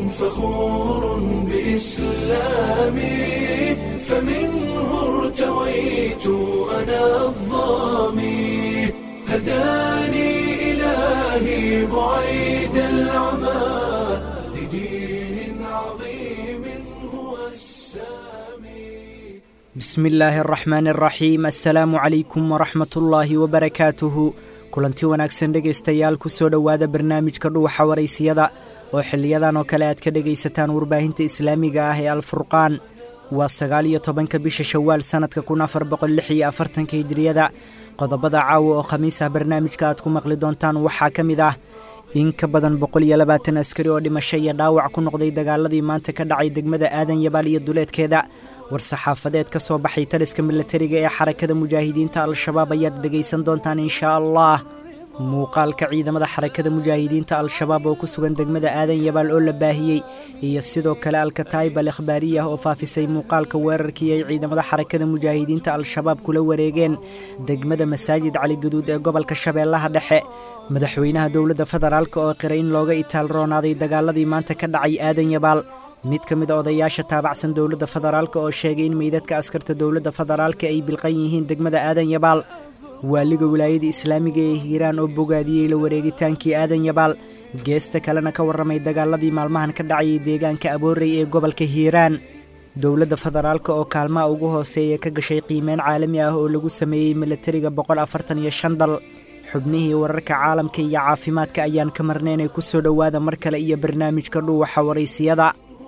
فخور بإسلامي فمنه ارتويت أنا الظامي هداني إلهي بعيد العمى لدين عظيم هو السامي bismi illaahi araxmaan araxiim assalaamu calaykum waraxmat ullaahi wabarakaatuhu kulanti wanaagsan dhegaystayaal ku soo dhowaada barnaamijka dhuwaxa waraysiyada oo xiliyadan oo kale aad ka dhegaysataan warbaahinta islaamiga ah ee alfurqaan waa sagaal iyo tobanka bisha shawaal sannadka kun afar boqol lix iyo afartanka hijiriyada qodobada caawa oo khamiis ah barnaamijka aad ku maqli doontaan waxaa ka mid ah in ka badan boqol iyo labaatan askari oo dhimasho iyo dhaawac ku noqday dagaaladii maanta ka dhacay degmada aadan yabaal iyo duleedkeeda war-saxaafadeed ka soo baxay taliska milatariga ee xarakada mujaahidiinta al-shabaab ayaad dhegaysan doontaan inshaa allah muuqaalka ciidamada xarakada mujaahidiinta al-shabaab oo ku sugan degmada aadan yabaal oo la baahiyey iyo sidoo kale alkataayib al ikhbaariyah oo faafisay muuqaalka weerarkii ay ciidamada xarakada mujaahidiinta al-shabaab kula wareegeen degmada masaajid caligaduud ee gobolka shabeellaha dhexe madaxweynaha dowladda federaalk oo qiray in looga itaal roonaaday dagaaladii maanta ka dhacay aadan yabaal mid ka mid a odayaasha taabacsan dowladda federaalk oo sheegay in meydadka askarta dowladda federaalka ay bilqan yihiin degmada aadan yabaal waaliga wilaayada islaamiga ee hiiraan oo bogaadiyey la wareegitaankii aadan yabaal geesta kalena ka warramay dagaaladii maalmahan ka dhacayay deegaanka aboorey ee gobolka hiiraan dowladda federaalk oo kaalmaha ugu hooseeya ka gashay qiimeyn caalami ah oo lagu sameeyey milatariga boqol afartan iyo shan dal xubnihii wararka caalamka iyo caafimaadka ayaan ka marnaynay ku soo dhowaada mar kale iyo barnaamijka dhuuwaxa waraysiyada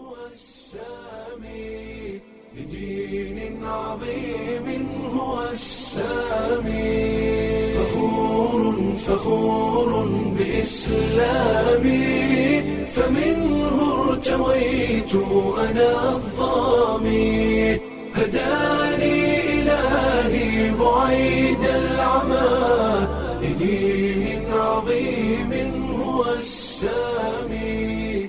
لدين عظيم هو السامي فخور فخور بإسلامي فمنه ارتويت أنا الظامي هداني إلهي بعيد العمى لدين عظيم هو السامي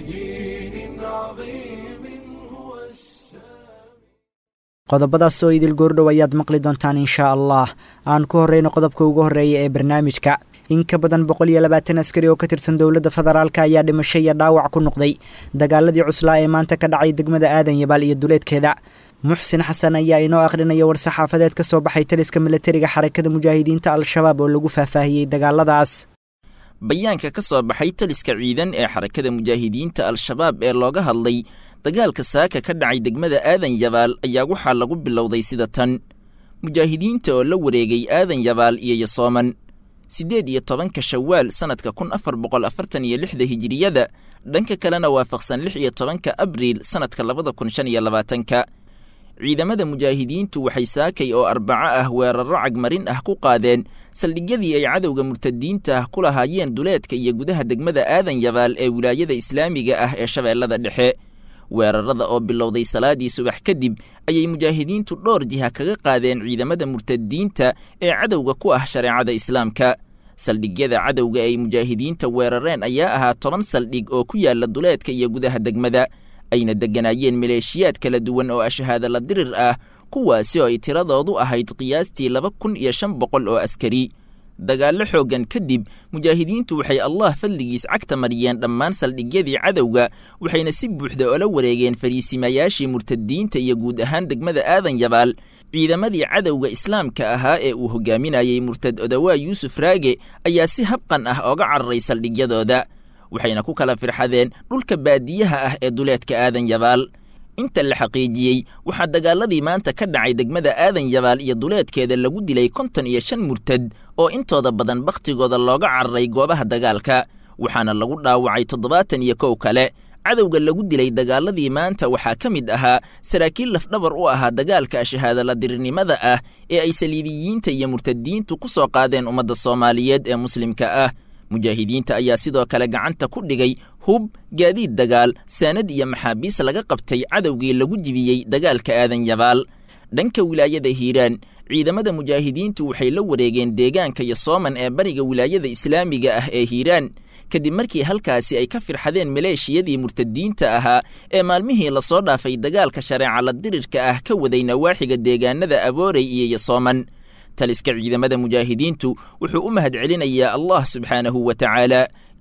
لدين عظيم هو السامي qodobadaas oo idil goordhow ayaad maqli doontaan inshaa allah aan ku horreyno qodobka ugu horreeya ee barnaamijka in ka badan boqol iyo labaatan askari oo ka tirsan dowladda federaalk ayaa dhimasho iyo dhaawac ku noqday dagaaladii cuslaa ee maanta ka dhacay degmada aadan yabaal iyo duleedkeeda muxsin xasan ayaa inoo akhrinaya war-saxaafadeed ka soo baxay taliska milatariga xarakada mujaahidiinta al-shabaab oo lagu faahfaahiyey dagaaladaas bayaanka ka soo baxay taliska ciidan ee xarakada mujaahidiinta al-shabaab ee looga hadlay dagaalka saaka ka dhacay degmada aadan yabaal ayaa waxaa lagu bilowday sida tan mujaahidiinta oo la wareegay aadan yabaal iyo yasooman siddeed iyo tobanka shawaal sannadka kun afar boqol afartan iyo lixda hijiriyada dhanka kalena waafaqsan lix iyo tobanka abriil sannadka labada kun shan iyo labaatanka ciidamada mujaahidiintu waxay saakay oo arbaco ah weerarro cagmarin ah ku qaadeen saldhigyadii ay cadowga murtadiinta ah ku lahaayeen duleedka iyo gudaha degmada aadan yabaal ee wilaayada islaamiga ah ee shabeellada dhexe weerarada oo bilowday salaadii subax kadib ayay mujaahidiintu dhowr jiha kaga qaadeen ciidamada murtadiinta ee cadowga ku ah shareecada islaamka saldhigyada cadowga ay mujaahidiinta weerareen ayaa ahaa toban saldhig oo ku yaala duleedka iyo gudaha degmada ayna degganaayeen maleeshiyaad kala duwan oo ashahaadala dirir ah kuwaasi oo ay tiradoodu ahayd qiyaastii laba kun iyo shan boqol oo askari dagaallo xooggan kadib mujaahidiintu waxay allah fadligiis cagta mariyeen dhammaan saldhigyadii cadowga waxayna si buuxda ola wareegeen fariisimayaashii murtadiinta iyo guud ahaan degmada aadan yabaal ciidamadii cadowga islaamka ahaa ee uu hogaaminayey murtad odawaa yuusuf raage ayaa si habqan ah ooga cararay saldhigyadooda waxayna ku kala firxadeen dhulka baadiyaha ah ee duleedka aadan yabaal inta la xaqiijiyey waxaa dagaaladii maanta ka dhacay degmada aadan yabaal iyo duleedkeeda lagu dilay konton iyo shan murtad oo intooda badan bakhtigooda looga cararay goobaha dagaalka waxaana lagu dhaawacay toddobaatan iyo kow kale cadowga lagu dilay dagaaladii maanta waxaa ka mid ahaa saraakiil lafdhabar u ahaa dagaalka ashahaadala dirirnimada ah ee ay saliibiyiinta iyo murtadiintu ku soo qaadeen ummadda soomaaliyeed ee muslimka ah mujaahidiinta ayaa sidoo kale gacanta ku dhigay hub gaadiid dagaal saanad iyo maxaabiis laga qabtay cadowgii lagu jibiyey dagaalka aadan yabaal dhanka wilaayada hiiraan ciidamada mujaahidiintu waxay la wareegeen deegaanka yosooman ee bariga wilaayada islaamiga ah ee hiiraan kadib markii halkaasi ay ka firxadeen maleeshiyadii murtadiinta ahaa ee maalmihii lasoo dhaafay dagaalka shareeca la dirirka ah ka waday nawaaxiga deegaanada aboorey iyo yosooman taliska ciidamada mujaahidiintu wuxuu u mahad celinayaa allah subxaanahu wa tacaala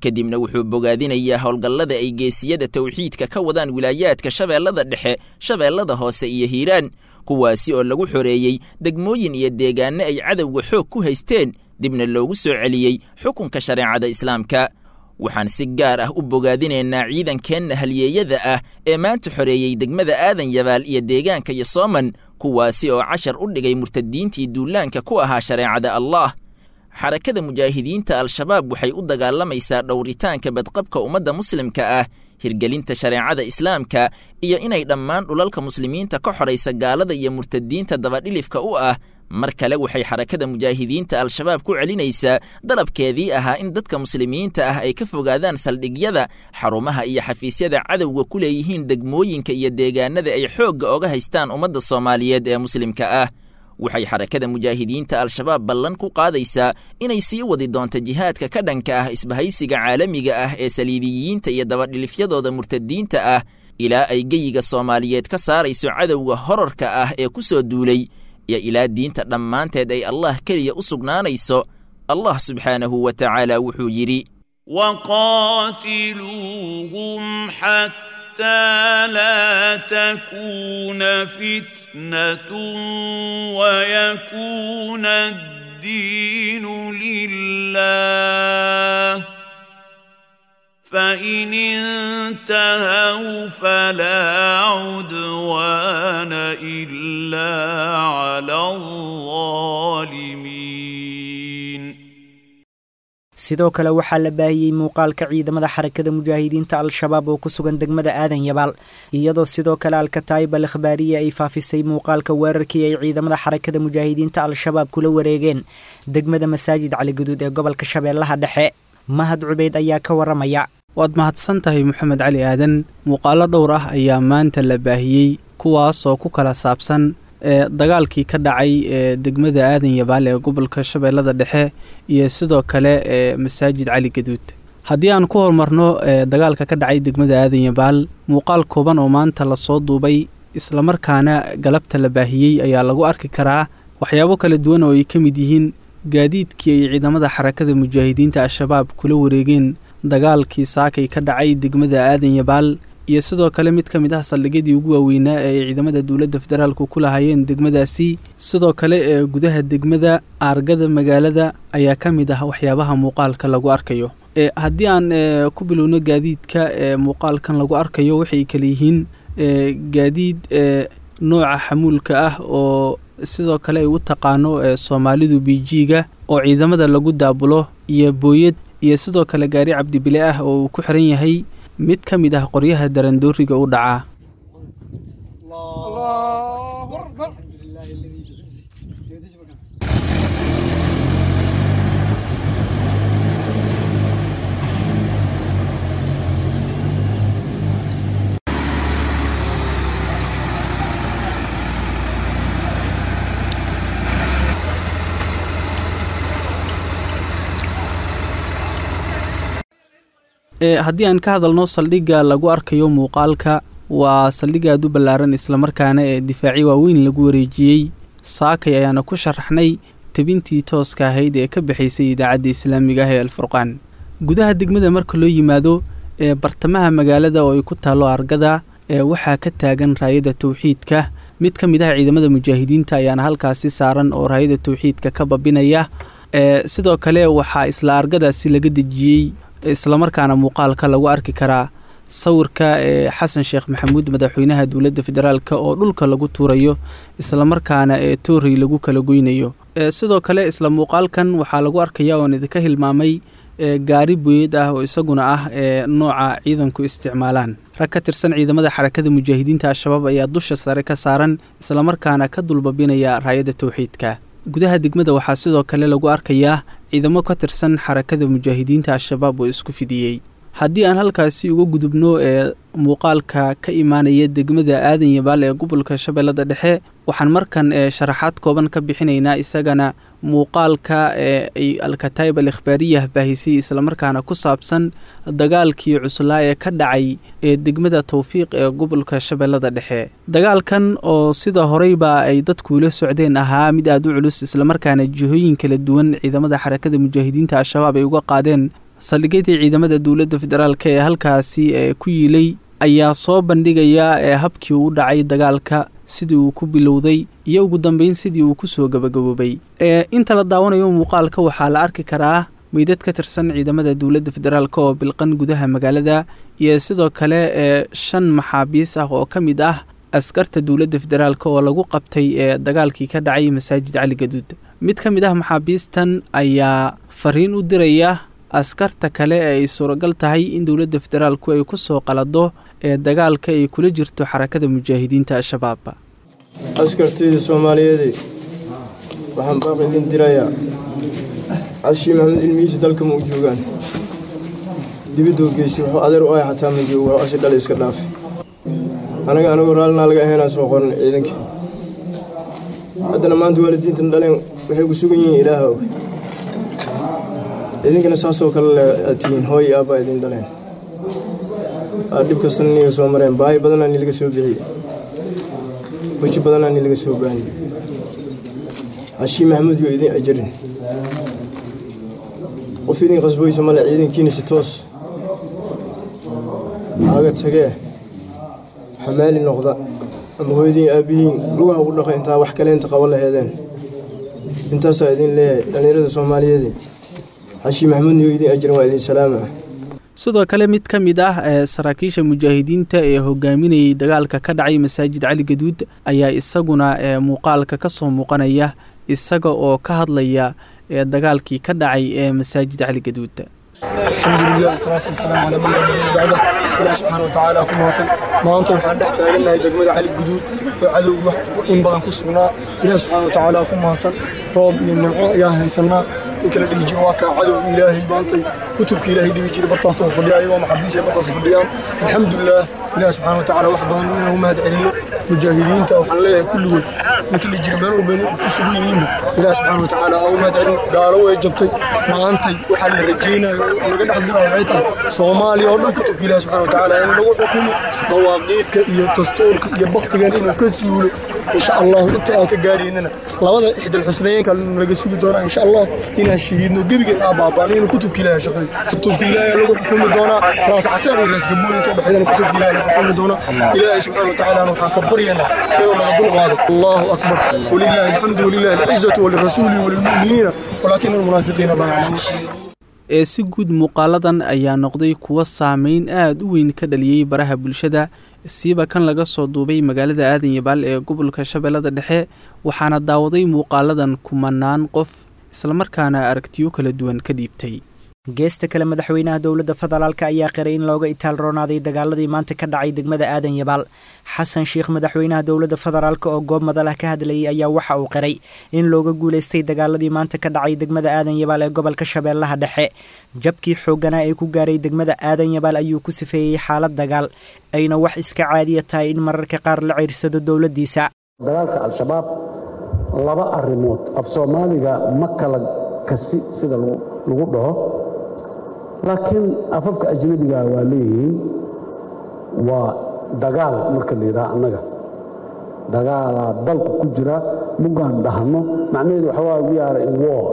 kadibna wuxuu bogaadinayaa howlgallada ay geesiyada tawxiidka ka wadaan wilaayaadka shabeellada dhexe shabeellada hoose iyo hiiraan kuwaasi oo lagu xoreeyey degmooyin iyo deegaanno ay cadowga xoog ku haysteen dibna loogu soo celiyey xukunka shareecada islaamka waxaan si gaar ah u bogaadinaynaa ciidankeenna halyeeyada ah ee maanta xoreeyey degmada aadan yabaal iyo deegaanka yosooman kuwaasi oo cashar u dhigay murtadiintii duulaanka ku ahaa shareecada allah xarakada mujaahidiinta al-shabaab waxay u dagaalamaysaa dhowritaanka badqabka ummadda muslimka ah hirgelinta shareecada islaamka iyo inay dhammaan dhulalka muslimiinta ka xoraysa gaalada iyo murtadiinta dabadhilifka u ah mar kale waxay xarakada mujaahidiinta al-shabaab ku celinaysaa dalabkeedii ahaa in dadka muslimiinta ah ay ka fogaadaan saldhigyada xarumaha iyo xafiisyada cadowga ku leeyihiin degmooyinka iyo deegaanada ay xoogga oga haystaan ummadda soomaaliyeed ee muslimka ah waxay xarakada mujaahidiinta al-shabaab ballan ku qaadaysaa inay sii wadi doonto jihaadka ka dhanka ah isbahaysiga caalamiga ah ee saliibiyiinta iyo dabadhilifyadooda murtadiinta ah ilaa ay geyiga soomaaliyeed ka saarayso cadowga horarka ah ee ku soo duulay iyo ilaa diinta dhammaanteed ay allah keliya u sugnaanayso allah subxaanahu wa tacaala wuxuu yidhi وقاتلوهم حتى لا تكون فتنة ويكون الدين لله فإن انتهوا فلا عدوان إلا على الظالمين sidoo kale waxaa la baahiyey muuqaalka ciidamada xarakada mujaahidiinta al-shabaab oo ku sugan degmada aadan yabaal iyadoo sidoo kale alkataayib al akhbaariya ay faafisay muuqaalka weerarkii ay ciidamada xarakada mujaahidiinta al-shabaab kula wareegeen degmada masaajid caligaduud ee gobolka shabeellaha dhexe mahad cubeyd ayaa ka waramaya waad mahadsan tahay moxamed cali aadan muuqaalo dhowr ah ayaa maanta la baahiyey kuwaas oo ku kala saabsan ee dagaalkii ka dhacay ee degmada aadan yabaal ee gobolka shabeellada dhexe iyo sidoo kale ee masaajid cali gaduud haddii aan ku horumarno ee dagaalka ka dhacay degmada aadan yabaal muuqaal kooban oo maanta lasoo duubay islamarkaana galabta la baahiyey ayaa lagu arki karaa waxyaabo kala duwan oo ay ka mid yihiin gaadiidkii ay ciidamada xarakada mujaahidiinta al-shabaab kula wareegeen dagaalkii saakay ka dhacay degmada aadan yabaal iyo sidoo kale mid ka mid ah saldhigyadii ugu waaweynaa ee ay ciidamada dowladda federaalku ku lahaayeen degmadaasi sidoo kale ee gudaha degmada aargada magaalada ayaa ka mid ah waxyaabaha muuqaalka lagu arkayo e haddii aan ku bilowno gaadiidka ee muuqaalkan lagu arkayo waxay kale yihiin gaadiid ee nooca xamuulka ah oo sidoo kale ay u taqaano ee soomaalidu biijiiga oo ciidamada lagu daabulo iyo booyad iyo sidoo kale gaari cabdibile ah oo uu ku xiran yahay mid ka mid ah qoryaha darandooriga u dhacaa haddii aan ka hadalno saldhigga lagu arkayo muuqaalka waa saldhig aad u ballaaran islamarkaana ee difaaci waaweyn lagu wareejiyey saakay ayaana ku sharaxnay tebintii tooska ahayd ee ka baxaysay idaacadda islaamiga ah ee alfurqaan gudaha degmada marka loo yimaado ee bartamaha magaalada oo ay ku taallo argada ee waxaa ka taagan raayada tawxiidka mid ka mid ah ciidamada mujaahidiinta ayaana halkaasi saaran oo raayada tawxiidka ka babinaya ee sidoo kale waxaa isla argadaasi laga dejiyey islamarkaana muuqaalka lagu arki karaa sawirka ee xasan sheekh maxamuud madaxweynaha dowladda federaalk oo dhulka lagu tuurayo islamarkaana ee toorey lagu kala goynayo sidoo kale isla muuqaalkan waxaa lagu arkaya oon idinka hilmaamay gaari booyad ah oo isaguna ah ee nooca ciidanku isticmaalaan rag ka tirsan ciidamada xarakada mujaahidiinta al-shabaab ayaa dusha sare ka saaran islamarkaana ka dulbabinaya raayada tawxiidka gudaha degmada waxaa sidoo kale lagu arkayaa ciidamo ka tirsan xarakada mujaahidiinta al-shabaab oo isku fidiyey haddii aan halkaasi uga gudubno ee muuqaalka ka imaanaya degmada aadan yabaal ee gobolka shabeellada dhexe waxaan markan ee sharaxaad kooban ka bixinaynaa isagana muuqaalka ee ay alkataayib al ikhbaariyah baahisay islamarkaana ku saabsan dagaalkii cuslaa ee ka dhacay ee degmada towfiiq ee gobolka shabeellada dhexe dagaalkan oo sida horeyba ay dadkuula socdeen ahaa mid aad u culus islamarkaana jihooyin kala duwan ciidamada xarakada mujaahidiinta al-shabaab ay uga qaadeen saldhigyadii ciidamada dowladda federaalk ee halkaasi ee ku yiilay ayaa soo bandhigaya ee habkii uu dhacay dagaalka sidii uu ku bilowday iyo ugu dambeyn sidii uu kusoo gabagaboobay ee inta la daawanayo muuqaalka waxaa la arki karaa meydad ka tirsan ciidamada dowladda federaalk oo bilqan gudaha magaalada iyo sidoo kale ee shan maxaabiis ah oo ka mid ah askarta dowladda federaalk oo lagu qabtay ee dagaalkii ka dhacay masaajid cali gaduud mid ka mid ah maxaabiistan ayaa fariin u diraya askarta kale ee ay suuragal tahay in dowladda federaalku ay ku soo qalado ee dagaalka ay kula jirto xarakada mujaahidiinta al-shabaab askartayda soomaaliyeeday waxaan baaq idin dirayaa cashii maxamed ilmihiisa dalka ma u joogaan dibiduu geystay wuxuu adeer u ay xataa ma joogo wuxuu asi dhal iska dhaafay anaga anigoo raallinaa laga ahaynaa soo qoran ciidankii haddana maanta waalidiintan dhaleen waxay ku sugan yihiin ilaaha og idinkana saasoo kale aad tihiin hooy aabbaa idin dhaleen aa dhib kastana niga soo mareen baahi badanaa ni laga soo bixiyey weji badanaa ni laga soo baaniyey cashii maxamuud yoo idin ajarin qof idin qasboysa male ciidankiina si toos aaga tagee xamaali noqda ama hooyadiin aabbihiin lugaha ugu dhaqa intaa wax kale inta qabo laheedeen intaasaa idin leeyahay dhallinyarada soomaaliyeed xashii maxamuudniyo idin ajiran waa idin salaama ah sidoo kale mid ka mid ah ee saraakiisha mujaahidiinta ee hogaaminayay dagaalka ka dhacay masaajid cali gaduud ayaa isaguna ee muuqaalka ka soo muuqanaya isaga oo ka hadlaya ee dagaalkii ka dhacay ee masaajid cali gaduud alxamdulilah wasalaatu wasalaamu calaa man laa nabiya bacda ilaah subxaana watacaala ku mahadsan maanta waxaan dhex taagannahay degmada cali guduud oo cadowga in badan ku sugnaa ilaah subxaana watacaala ku mahadsan roob iyo nimco ayaan haysannaa ninka la dhihi jiro waa kaa cadowga ilaahay maantay kutubka ilaahay dhibi jiray bartaas oo fadhiya ayagoo maxabiis ay bartaas fadhiyaan alxamdulilah ilaah subxaana watacaala wax badan inaan u mahad celinno mujaahidiinta waxaan leeyahay kulligood ninka la jira meel walba ku sugan yihiinba ilaah subxaana watacaala ha u mahad celin gaalo way jabtay maantay waxaa la rajaynayo oo laga dhex bilaabo waxay tahay soomaaliya oo dhan kutubka ilaah subxaana watacaala in lagu xukumo dawaaqiidka iyo dastuurka iyo baktigan inuu ka suulo insha allahu inta aan ka gaaraynana labada ixdal xusnayeenka laga sugi doonaa insha allah inaan shahiidno gebigeen aa baabaan inuu kutubka ilaahay shaqeeyo kutubka ilaahay lagu xukumi doonaa raas casaan iyo raas gaboon intuu dhexeydana kutubka ilaahay lagu xukumi doonaa ilaahay subxaana watacaala waxaan ka baryaynaa inuu naga dulqaado allahu akbar walilahi alxamdu walilahi alcizatu walirasuuli walilmu'miniina walaakina almunaafiqiina laa yaclamuun ee si guud muuqaaladan ayaa noqday kuwo saameyn aada u weyn ka dhaliyey baraha bulshada siiba kan laga soo duubay magaalada aadan yabaal ee gobolka shabeellada dhexe waxaana daawaday muuqaaladan kumanaan qof islamarkaana aragtiyo kala duwan ka dhiibtay geesta kale madaxweynaha dowladda federaalk ayaa qiray in looga itaal roonaaday dagaaladii maanta ka dhacay degmada aadan yabaal xasan sheikh madaxweynaha dowladda federaalk oo goob madalah ka hadlayay ayaa waxa uu qiray in looga guulaystay dagaaladii maanta ka dhacay degmada aadan yabaal ee gobolka shabeellaha dhexe jabkii xoogganaa ee ku gaaray degmada aadan yabaal ayuu ku sifeeyey xaalad dagaal ayna wax iska caadiya tahay in mararka qaar la ciirsado dowladdiisa dagaalka al-shabaab laba arrimood af soomaaliga ma kala kasi sida lagu dhaho laakiin afafka ajnabiga waa leeyihiin waa dagaal marka la yidhaha annaga dagaalaa dalku ku jira mugaan dhahno macnaheedu waxa waa we are in war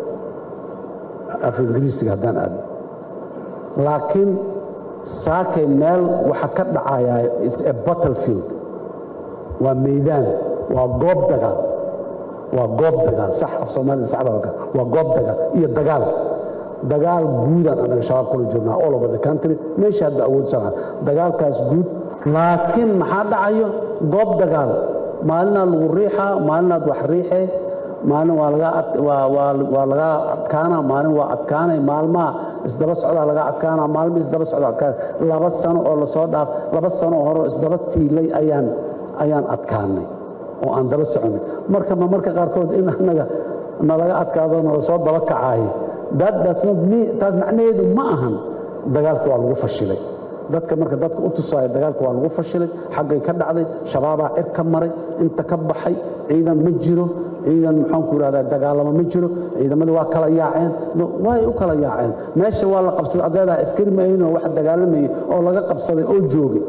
af ingiriisiga haddaan aadno laakiin saakay meel waxa ka dhacayaa its a battlefield waa meydaan waa goob dagaal waa goob dagaal sax af soomaalida saxda waa goob dagaal iyo dagaal dagaal guudaan annaga shabaab kula jirnaa all over the country meesha hadda awood saraa dagaalkaas guud laakiin maxaa dhacayo goob dagaal maalinaad lagu riixaa maalinaad wax riixee maalin waa laga waa laga adkaana maalin waa adkaanay maalmaha isdaba socdaa laga adkaana maalma isdaba socda adkaana laba sano oo lasoo dhaaf laba sano oo hore isdaba tiilay ayaan ayaan adkaanay oo aan daba soconay marka ma marka qaarkood in annaga nalaga adkaado nala soo daba kacaayo taas macnaheedu ma ahan dagaalka waa lagu fashilay dadka marka dadka u tusaayo dagaalka waa lagu fashilay xaggay ka dhacday shabaabaa cir ka maray inta ka baxay ciidan ma jiro ciidan maxaanku ihahdaa dagaalamo ma jiro ciidamadii waa kala yaaceen way u kala yaaceen meesha waa la qabsaday adeedaa askari ma ahayn oo wax dagaalamayay oo laga qabsaday oo joogay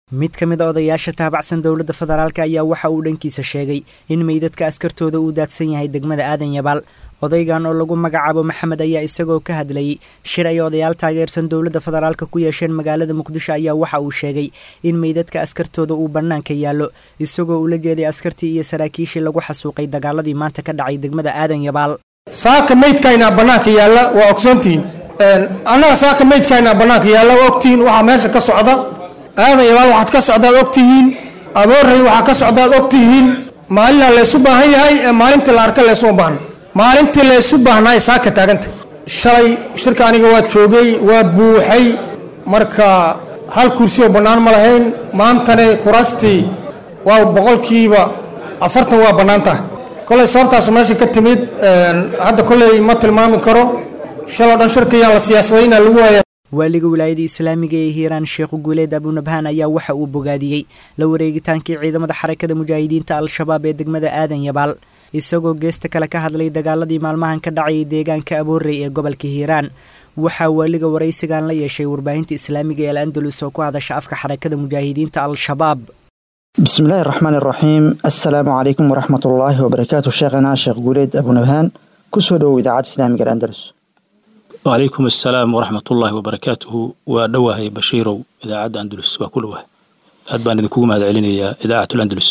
mid ka mid a odayaasha taabacsan dowladda federaalk ayaa waxa uu dhankiisa sheegay in meydadka askartooda uu daadsan yahay degmada aadan yabaal odaygan oo lagu magacaabo maxamed ayaa isagoo ka hadlayay shir ay odayaal taageersan dowladda federaalka ku yeesheen magaalada muqdisho ayaa waxa uu sheegay in meydadka askartooda uu bannaanka yaallo isagoo ula jeeday askartii iyo saraakiishii lagu xasuuqay dagaaladii maanta ka dhacay degmada aadan yabaal saaka meydkaynaa bannaanka yaalla waa ogsoontihiin annaga saaka meydkaynaa bannaanka yaalla waa ogtihiin waxaa meesha ka socda aadan yabaal waxaad ka socdaad ogtihiin aboorey waxaa ka socdaad ogtihiin maalinaa laysu baahan yahay ee maalintii la arka laysuma baahna maalintii laysu baahnaa saaka taaganta shalay shirka aniga waa joogay waa buuxay marka hal kursi oo bannaan ma lahayn maantane kuraastii waa boqolkiiba afartan waa bannaan tahay koley sababtaas meesha ka timid hadda koley ma tilmaami karo shaloo dhan shirkayaan la siyaasadayna lagu waaya waaliga wilaayada islaamiga ee hiiraan sheekhu guuleed abunabhaan ayaa waxa uu bogaadiyey la wareegitaankii ciidamada xarakada mujaahidiinta al-shabaab ee degmada aadan yabaal isagoo geesta kale ka hadlay dagaaladii maalmahan ka dhacayay deegaanka aboorey ee gobolka hiiraan waxaa waaliga waraysigan la yeeshay warbaahinta islaamiga ee al andalus oo ku hadasha afka xarakada mujaahidiinta al-shabaab bismi illaahi raxmaan iraxiim assalaamu calaykum waraxmat ullaahi wabarakaatu sheekhana sheekh guuleed abunabhaan kusoo dhowow idaacadda islaamiga andalus wacalaykum assalaam waraxmat ullaahi wabarakaatuhu waa dhowahay bashiirow idaacadda andalus waa ku dhowahay aad baan idinkugu mahad celinayaa idaacatul andalus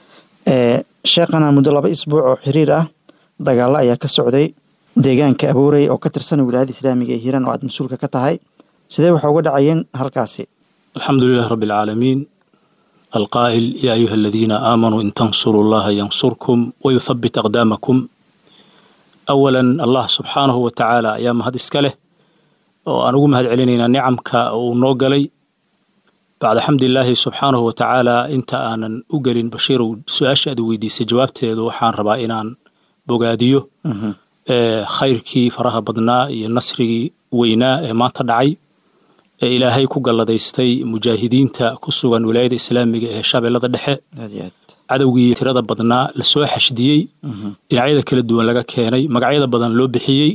sheekhana muddo laba isbuuc oo xiriir ah dagaalo ayaa ka socday deegaanka aboorey oo ka tirsan wilaayada islaamiga ee hiiraan oo aad mas-uulka ka tahay sidee waxa uga dhacayeen halkaasi alxamdu lilahi rabbi alcaalamiin alqaa'il yaa ayuha aladiina aamanuu in tansuruu allaha yansurkum wayuthabbit aqdaamakum awalan allah subxaanahu wa tacaala ayaa mahad iska leh oo aan ugu mahad celinaynaa nicamka uu noo galay bacda xamdilaahi subxaanahu wa tacaala inta aanan u gelin bashiirow su-aasha aad weydiisay jawaabteedu waxaan rabaa inaan bogaadiyo khayrkii faraha badnaa iyo nasrigii weynaa ee maanta dhacay ee ilaahay ku galladaystay mujaahidiinta ku sugan wilaayada islaamiga ee shabeellada dhexe cadowgii tirada badnaa lasoo xashdiyey dhinacyada kala duwan laga keenay magacyada badan loo bixiyey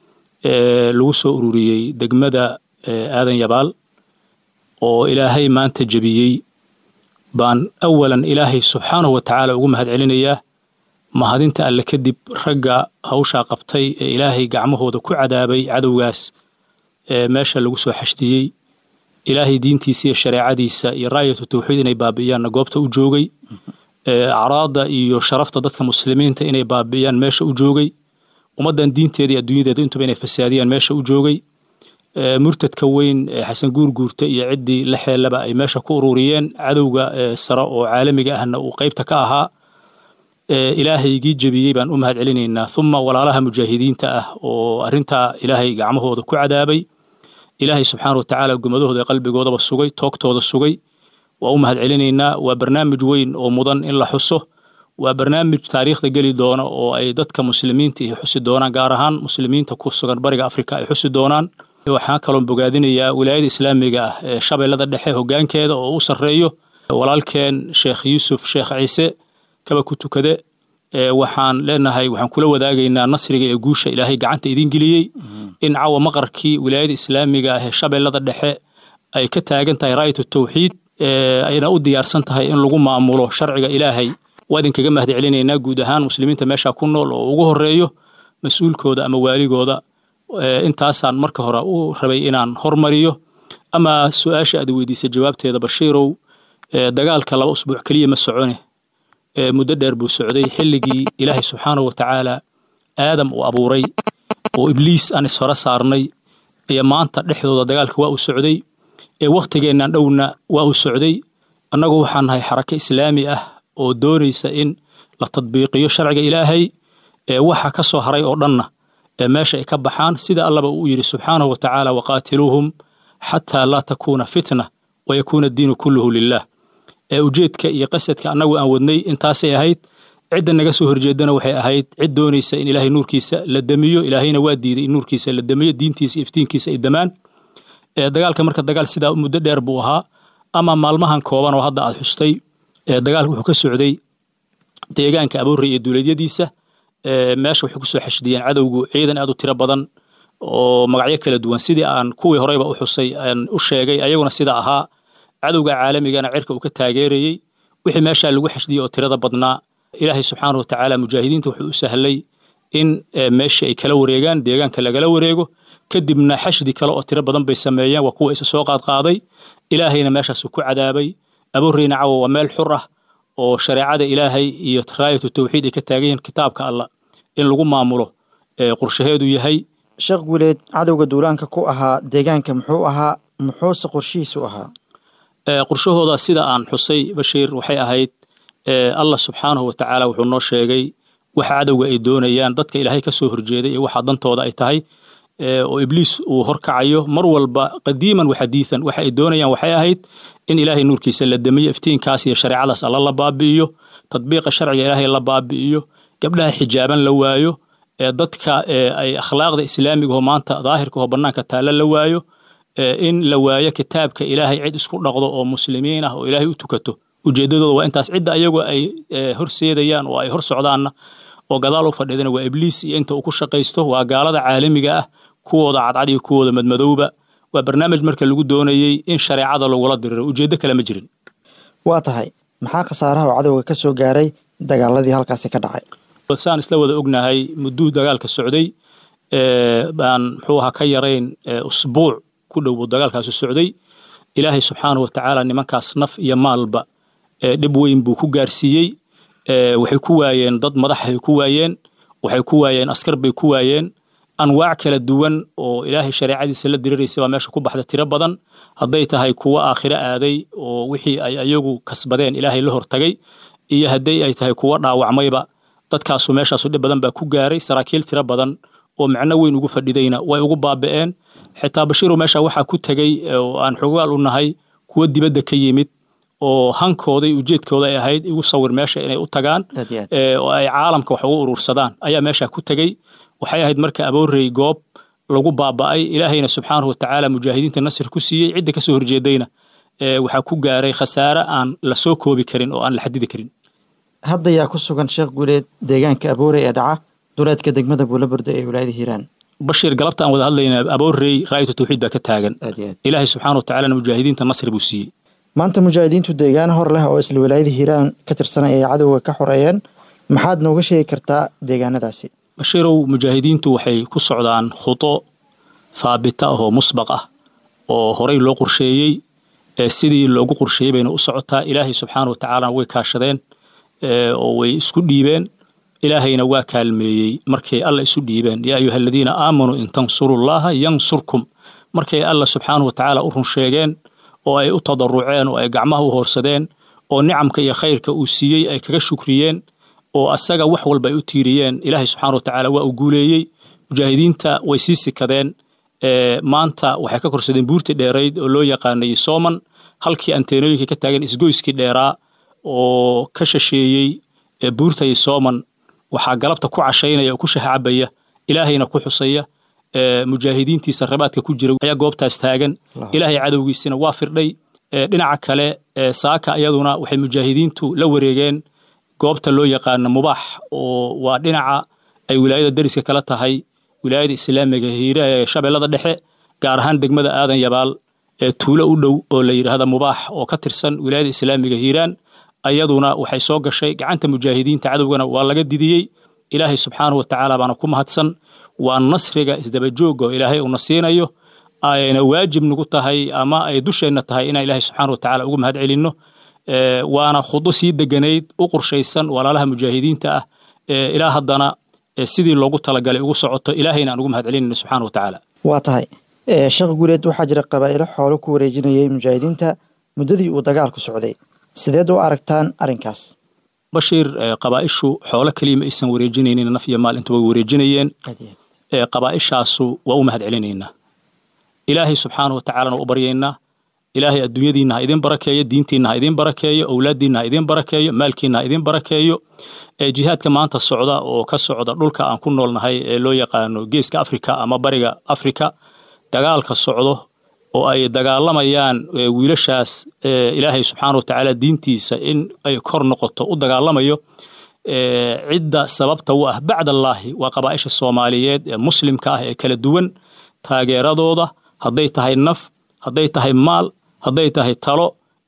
lagu soo ururiyey degmada aadan yabaal oo ilaahay maanta jebiyey baan awalan ilaahay subxaanahu wa tacaala ugu mahad celinayaa mahadinta alle kadib ragga hawshaa qabtay ee ilaahay gacmahooda ku cadaabay cadowgaas ee meesha lagu soo xashdiyey ilaahay diintiisa iyo shareecadiisa iyo raayatu tawxiid inay baabi'iyaanna goobta u joogay acraadda iyo sharafta dadka muslimiinta inay baabi'iyaan meesha u joogay ummaddan diinteeda iyo adduunyadeeda intuba inay fasaadiyaan meesha u joogay murtadka weyn ee xasan guurguurta iyo ciddii la xeelaba ay meesha ku ururiyeen cadowga sare oo caalamiga ahna uu qaybta ka ahaa ilaahaygii jebiyey baan u mahad celinaynaa uma walaalaha mujaahidiinta ah oo arrintaa ilaahay gacmahooda ku cadaabay ilaahay subxaana wa tacaala gumadahooda qalbigoodaba sugay toogtooda sugay waa u mahad celinaynaa waa barnaamij weyn oo mudan in la xuso waa barnaamij taariikhda geli doona oo ay dadka muslimiinta ay xusi doonaan gaar ahaan muslimiinta ku sugan bariga afrika ay xusi doonaan waxaan kaloon bogaadinayaa wilaayada islaamiga ah ee shabeellada dhexe hoggaankeeda oo u sarreeyo walaalkeen sheekh yuusuf sheekh ciise kaba ku tukade waxaan leenahay waxaan kula wadaagaynaa nasriga ee guusha ilaahay gacanta idin geliyey in cawa maqarkii wilaayada islaamiga ah ee shabeellada dhexe ay ka taagan tahay raayatu tawxiid ayna u diyaarsan tahay in lagu maamulo sharciga ilaahay waa idinkaga mahad celinaynaa guud ahaan muslimiinta meesha ku nool oo ugu horeeyo mas-uulkooda ama waaligooda intaasaan marka hore u rabay inaan hormariyo ama su-aasha aad weydiisay jawaabteeda bashiirow dagaalka laba usbuuc keliya ma socone muddo dheer buu socday xilligii ilaahay subxaanahu wa tacaala aadam uu abuuray oo ibliis aan isfara saarnay iyo maanta dhexdooda dagaalka waa uu socday ee wakhtigeennan dhowna waa uu socday annagu waxaan nahay xarako islaami ah oo doonaysa in la tadbiiqiyo sharciga ilaahay ee waxa ka soo haray oo dhanna ee meesha ay ka baxaan sida allaba uu yidhi subxaanahu wa tacaala waqaatiluuhum xataa laa takuuna fitna wayakuuna addiinu kulluhu lilah ee ujeedka iyo qasadka annagu aan wadnay intaasay ahayd cidda naga soo horjeedana waxay ahayd cid doonaysa in ilaahay nuurkiisa la demiyo ilaahayna waa diiday in nuurkiisa la demiyo diintiisa iftiinkiisa ay damaan dagaalka marka dagaal sidaa muddo dheer buu ahaa ama maalmahan kooban oo hadda aad xustay dagaalka wuxuu ka socday deegaanka aboorey iyo duuleedyadiisa meesha waxay kusoo xashdiyeen cadowgu ciidan aad u tiro badan oo magacyo kala duwan sidii aan kuwii horeyba u xusay aan u sheegay ayaguna sida ahaa cadowga caalamigana cirka uu ka taageerayey wixii meeshaa lagu xashdiyey oo tirada badnaa ilaahay subxaana wa tacaala mujaahidiinta wuxuu u sahlay in meeshii ay kala wareegaan deegaanka lagala wareego kadibna xashdi kale oo tiro badan bay sameeyeen waa kuwa isa soo qaadqaaday ilaahayna meeshaasu ku cadaabay abuureyna cawa waa meel xur ah oo shareecada ilaahay iyo raayatu tawxiid ay ka taagan yihiin kitaabka allah in lagu maamulo qorshaheedu yahay sheekh guuleed cadowga duulaanka ku ahaa deegaanka muxuu ahaa muxuuse qorshihiisu ahaa qorshahooda sida aan xusay bashiir waxay ahayd allah subxaanahu wa tacaala wuxuu noo sheegay waxa cadowga ay doonayaan dadka ilaahay ka soo horjeeday iyo waxa dantooda ay tahay oo ibliis uu horkacayo mar walba qadiiman wa xadiidan waxa ay doonayaan waxay ahayd in ilaahay nuurkiisa la damiyo iftiinkaas iyo shareecadaas alla la baabi'iyo tadbiiqa sharciga ilaahay la baabi'iyo gabdhaha xijaaban la waayo dadka ay akhlaaqda islaamiga oo maanta daahirka oo bannaanka taalla la waayo in la waayo kitaabka ilaahay cid isku dhaqdo oo muslimiin ah oo ilaahay u tukato ujeeddadooda waa intaas cidda ayagu ay horseedayaan oo ay hor socdaanna oo gadaal u fadhiidana waa ibliis iyo inta uu ku shaqaysto waa gaalada caalamiga ah kuwooda cadcad iyo kuwooda madmadowba waa barnaamij marka lagu doonayey in shareecada lagula diriro ujeeddo kale ma jirin waa tahay maxaa khasaaraha oo cadowga ka soo gaaray dagaaladii halkaasi ka dhacay saan isla wada ognahay mudduu dagaalka socday baan muxuu ahaa ka yarayn usbuuc ku dhow buu dagaalkaasi socday ilaahay subxaanahu watacaala nimankaas naf iyo maalba dhib weyn buu ku gaarsiiyey waxay ku waayeen dad madaxay ku waayeen waxay ku waayeen askar bay ku waayeen anwaac kala duwan oo ilaahay shareecadiisa la diriraysa baa meesha ku baxda tiro badan hadday tahay kuwo aakhiro aaday oo wixii ay ayagu kasbadeen ilaahay la hortagay iyo hadday ay tahay kuwo dhaawacmayba dadkaasu meeshaasu dhib badan baa ku gaaray saraakiil tiro badan oo macno weyn ugu fadhidayna way ugu baaba'een xitaa bashiirow meesha waxaa ku tegey oo aan xogaal u nahay kuwo dibadda ka yimid oo hankooda iyo ujeedkooda ay ahayd igu sawir meesha inay u tagaan oo ay caalamka wax ugu urursadaan ayaa meesha ku tegey waxay ahayd marka aboorey goob lagu baaba'ay ilaahayna subxaanahu watacaala mujaahidiinta nasir ku siiyey cidda kasoo horjeedayna waxaa ku gaaray khasaare aan la soo koobi karin oo aan la xadidi karin hadda yaa ku sugan sheekh guuleed deegaanka aboorey ee dhaca duleedka degmada buulaburda ee wilaayada hiiraan bashiir galabta aan wada hadlayna aboorey raayatu tawxiid baa ka taagan ilaahay subxaana watacaalana mujaahidiinta nasr buu siiyey maanta mujaahidiintu deegaan hor leh oo isla wilaayada hiiraan ka tirsanay ay cadowga ka xoreeyeen maxaad nooga sheegi kartaa deegaanadaasi bashiirow mujaahidiintu waxay ku socdaan khudo haabita ah oo musbaq ah oo horey loo qorsheeyey sidii loogu qorsheeyey bayna u socotaa ilaahay subxaana watacaalana way kaashadeen oo way isku dhiibeen ilaahayna waa kaalmeeyey markay alla isu dhiibeen yaa ayuha aladiina aamanuu in tansurullaha yansurkum markay alla subxaanahu watacaala u run sheegeen oo ay u tadaruceen oo ay gacmaha u hoorsadeen oo nicamka iyo khayrka uu siiyey ay kaga shukriyeen oo asaga wax walba ay u tiiriyeen ilaahay subxaana watacaala waa u guuleeyey mujaahidiinta way sii sikadeen maanta waxay ka korsadeen buurtii dheerayd oo loo yaqaanay sooman halkii anteenooyinka ka taagan isgoyskii dheeraa oo ka shasheeyey buurtay sooman waxaa galabta ku cashaynaya oo ku shahcabaya ilaahayna ku xusaya mujaahidiintiisa rabaadka ku jira ayaa goobtaas taagan ilaahay cadowgiisina waa firdhay dhinaca kale saaka iyaduna waxay mujaahidiintu la wareegeen goobta loo yaqaano mubaax oo waa dhinaca ay wilaayada deriska kala tahay wilaayada islaamiga hiire ee shabeellada dhexe gaar ahaan degmada aadan yabaal ee tuulo u dhow oo la yidhaahda mubaax oo ka tirsan wilaayada islaamiga hiiraan ayaduna waxay soo gashay gacanta mujaahidiinta cadowgana waa laga didiyey ilaahay subxaanahu watacaala baana ku mahadsan waa nasriga isdabajooga oo ilaahay uuna siinayo ayna waajib nagu tahay ama ay dusheenna tahay inaan ilaahay subxaana watacaala ugu mahad celinno waana khudo sii deganayd u qorshaysan walaalaha mujaahidiinta ah ilaa haddana sidii loogu talagalay ugu socoto ilaahayna aan ugu mahad celinayno subxaana watacaala waa tahay sheekh guuleed waxaa jira qabaa'ilo xoolo ku wareejinayay mujaahidiinta muddadii uu dagaalku socday sideed u aragtaan arrinkaas bashiir qabaa'ishu xoolo keliya ma aysan wareejinaynin naf iyo maal inta way wareejinayeen qabaa'ishaasu waa u mahad celinaynaa ilaahay subxaanahu watacaalana u baryaynaa ilaahay adduunyadiinna ha idin barakeeyo diintiinna ha idin barakeeyo owlaaddiinna ha idin barakeeyo maalkiinna ha idin barakeeyo jihaadka maanta socda oo ka socda dhulka aan ku noolnahay ee loo yaqaano geeska afrika ama bariga afrika dagaalka socdo oo ay dagaalamayaan wiilashaas ilaahay subxaana watacaala diintiisa in ay kor noqoto u dagaalamayo cidda sababta u ah bacdallaahi waa qabaa'isha soomaaliyeed ee muslimka ah ee kala duwan taageeradooda hadday tahay naf hadday tahay maal hadday tahay talo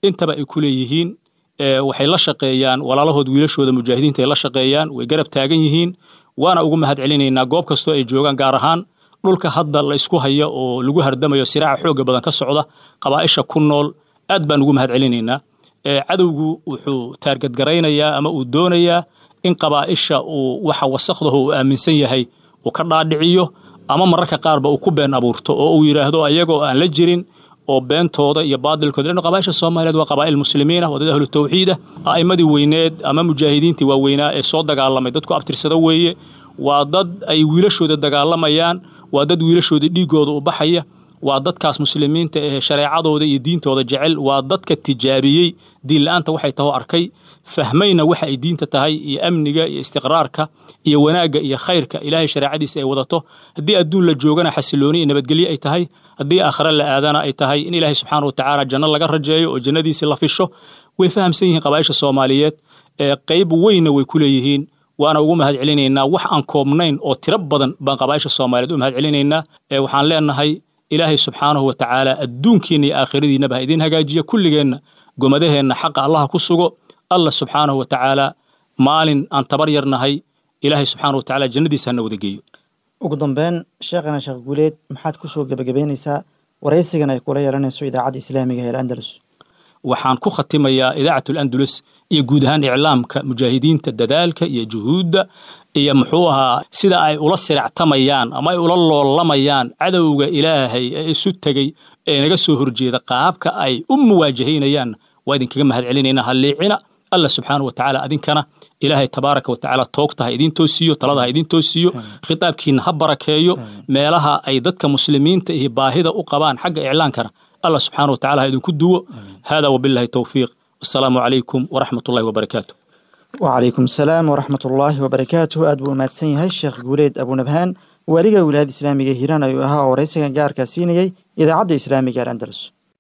intaba ay ku leeyihiin waxay la shaqeeyaan walaalahood wiilashooda mujaahidiinta ay la shaqeeyaan way garab taagan yihiin waana ugu mahad celinaynaa goob kastoo ay joogaan gaar ahaan dhulka hadda la isku haya oo lagu hardamayo siraaca xooga badan ka socda qabaa'isha ku nool aad baan ugu mahad celinaynaa cadowgu wuxuu taargadgaraynayaa ama uu doonayaa in qabaa'isha uu waxa wasakdaho uu aaminsan yahay uu ka dhaadhiciyo ama mararka qaarba uu ku been abuurto oo uu yidhaahdo ayagoo aan la jirin oo beentooda iyo baadilkooda lano qabaa'isha soomaaliyeed waa qabaa'il muslimiin ah waa dad ahlu tawxiid ah a'immadii weyneed ama mujaahidiintii waaweynaa ee soo dagaalamay dadku abtirsada weeye waa dad ay wiilashooda dagaalamayaan waa dad wiilashooda dhiiggooda u baxaya waa dadkaas muslimiinta ee shareecadooda iyo diintooda jecel waa dadka tijaabiyey diinla'aanta waxay taho arkay fahmayna waxa ay diinta tahay iyo amniga iyo istiqraarka iyo wanaagga iyo khayrka ilaahay shareecadiisa ay wadato haddii adduun la joogana xasilooni iyo nabadgelyo ay tahay haddii aakhare la aadana ay tahay in ilaahay subxaana wa tacaala janno laga rajeeyo oo jannadiisii la fisho way fahamsan yihiin qabaa'isha soomaaliyeed ee qayb weynna way ku leeyihiin waana ugu mahad celinaynaa wax aan koobnayn oo tiro badan baan qabaa'isha soomaaliyeed u mahad celinaynaa waxaan leenahay ilaahay subxaanahu wa tacaala adduunkiinna iyo aakhiradiinnaba ha idiin hagaajiya kulligeenna gomadaheenna xaqa allaha ku sugo allah subxaanahu wa tacaala maalin aan tabar yarnahay ilaahay subxaana wa tacaala jannadiisa hana wada geeyo ugu dambeyn sheekhana sheekh guuleed maxaad ku soo gebagabeynaysaa waraysigan ay kula yeelanayso idaacadda islaamiga ee andalus waxaan ku khatimayaa idaacatul andalus iyo guud ahaan iclaamka mujaahidiinta dadaalka iyo juhuudda iyo muxuu ahaa sida ay ula siractamayaan ama ay ula loolamayaan cadowga ilaahay ee isu tegey ee naga soo horjeeda qaabka ay u muwaajahaynayaan waa idinkaga mahad celinaynaa halliicina allah subxaana wa tacaala adinkana ilaahay tabaaraka wa tacaala toogta ha idiin toosiiyo talada ha idiin toosiiyo khitaabkiina ha barakeeyo meelaha ay dadka muslimiinta iyo baahida u qabaan xagga iclaankana allah subxaana wa tacala ha idinku duwo hada wabillahi towfiiq wasalaamu calaykum waraxmat ullahi wabarakaatu wacalaykum asalaam waraxmat ullaahi wabarakaatuh aad buu umahadsan yahay sheekh guuleed abunabhaan waaliga wilaayada islaamiga hiiraan ayuu ahaa oo waraysigan gaarkaa siinayey idaacadda islaamiga ee andalus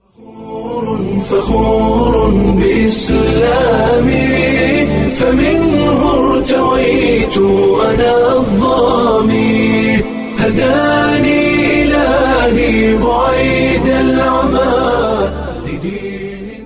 فخور بإسلامي فمنه ارتويت أنا الظامي هداني إلهي بعيد العمى لدين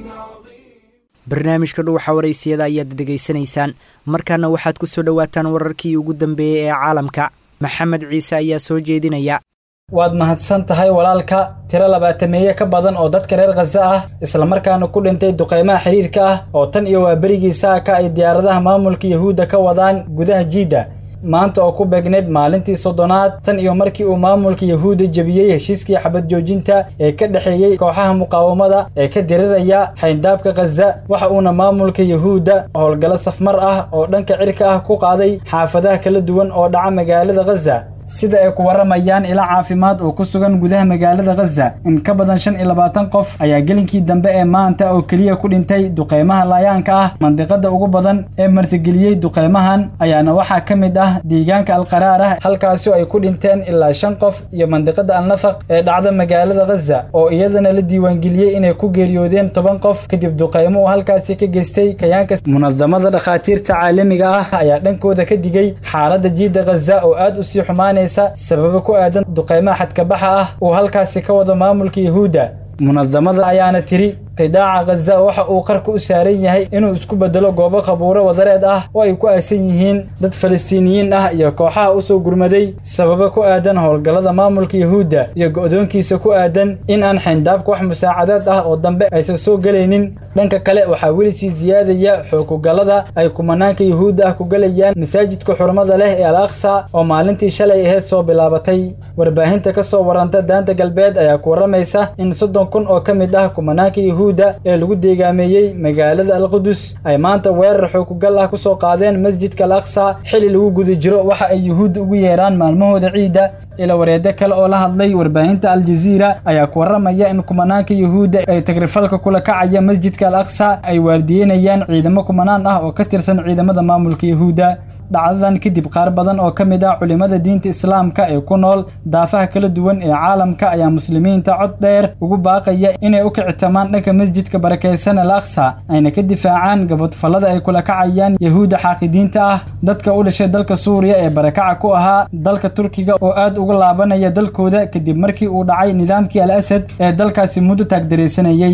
barnaamijka dhuwaxa waraysiyada ayaad dhegaysanaysaan markaana waxaad ku soo dhowaataan wararkii ugu dambeeyey ee caalamka maxamed ciise ayaa soo jeedinaya waad mahadsan tahay walaalka tiro labaatameeye ka badan oo dadka reer khaza ah islamarkaana ku dhintay duqaymaha xiriirka ah oo tan iyo waa berigii saaka ay diyaaradaha maamulka yahuudda ka wadaan gudaha jiidda maanta oo ku beegneyd maalintii soddonaad tan iyo markii uu maamulka yahuudda jebiyey heshiiskii xabad joojinta ee ka dhexeeyey kooxaha muqaawamada ee ka diriraya xayndaabka khaza waxa uuna maamulka yahuudda howlgallo safmar ah oo dhanka cirka ah ku qaaday xaafadaha kala duwan oo dhaca magaalada khaza sida ay ku warramayaan ila caafimaad oo ku sugan gudaha magaalada khaza in ka badan shan iyo labaatan qof ayaa gelinkii dambe ee maanta oo keliya ku dhintay duqaymaha laayaanka ah mandiqada ugu badan ee martigeliyey duqaymahan ayaana waxaa ka mid ah deegaanka alqaraar ah halkaasoo ay ku dhinteen ilaa shan qof iyo mandiqada alnafaq ee dhacda magaalada khaza oo iyadana la diiwaangeliyey inay ku geeriyoodeen toban qof kadib duqaymo uu halkaasi ka geystay kayaanka munadamada dhakhaatiirta caalamiga ah ayaa dhankooda ka digay xaaladda jiidda khaza oo aad u sii xumaan sababo ku aadan duqaymaha xadkabaxa ah uu halkaasi ka wado maamulka yahuudda munadamada ayaana tiri qidaaca khaza waxa uu qarka u saaran yahay inuu isku bedelo goobo qabuuro wadareed ah oo ay ku aasan yihiin dad falastiiniyiin ah iyo kooxaha u soo gurmaday sababo ku aadan howlgallada maamulka yahuudda iyo go'doonkiisa ku aadan in aan xayndaabka wax musaacadaad ah oo dambe aysan soo gelaynin dhanka kale waxaa weli sii siyaadaya xoogugallada ay kumanaanka yahuudda ah ku gelayaan masaajidka xurmada leh ee al aqsa oo maalintii shalay aheyd soo bilaabatay warbaahinta ka soo waranta daanta galbeed ayaa ku warramaysa in soddon kun oo ka mid ah kumanaanka yahuudda ee lagu deegaameeyey magaalada alqudus ay maanta weerar xoogugal ah ku soo qaadeen masjidka al aqsa xili lagu guda jiro waxa ay yuhuudda ugu yeeraan maalmahooda ciidda ila wareeddo kale oo la hadlay warbaahinta aljaziira ayaa ku warramaya in kumanaanka yahuudda ay tagrifalka kula kacaya masjidka al aqsa ay waardiyeynayaan ciidamo kumanaan ah oo ka tirsan ciidamada maamulka yahuudda dhacdadan kadib qaar badan oo ka mid ah culimmada diinta islaamka ee ku nool daafaha kala duwan ee caalamka ayaa muslimiinta cod dheer ugu baaqaya inay u kicitamaan dhanka masjidka barakaysan al aqsa ayna ka difaacaan gabadfallada ay kula kacayaan yahuudda xaaqidiinta ah dadka u dhashay dalka suuriya ee barakaca ku ahaa dalka turkiga oo aad uga laabanaya dalkooda kadib markii uu dhacay nidaamkii al asad ee dalkaasi muddo taagdaraysanayey